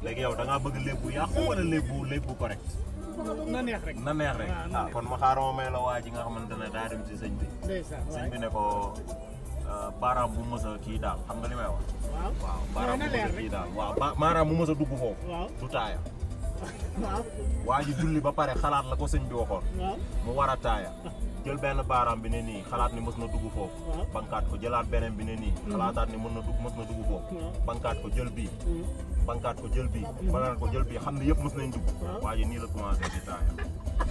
léegi yow da ngaa bëgg lépp bu yàqu wala lépp bu lépp bu correct na neex rek na neex rek waaw, na ah neex. kon ma xaaral ma may la waa ji nga xamante ne daa dem ci sëñ bi ndeysaan sëñ waay bi ne ko euh, baaraam bu mës a kii daal xam nga li may wax waaw waaw baaraam bu na mës leer a rek kii daal waaw ba maanaam mu mës a dugg foofu waaw du taaya waaw waa ji julli ba pare xalaat la ko sëñ bi waxoon waaw mu war a taaya jël benn baaraam bi ne nii xalaat ni mës na dugg foofu waaw bankaat ko jëlaat beneen bi ne nii xalaataat ni mën na dugg mës na dugg foofu waaw bankaat ko jël bii Hmm. bankaat ko jël bii bankaat ko jël bii xam ne yëpp mës nañ dugg Waaw. waa ji nii la commencé di taaya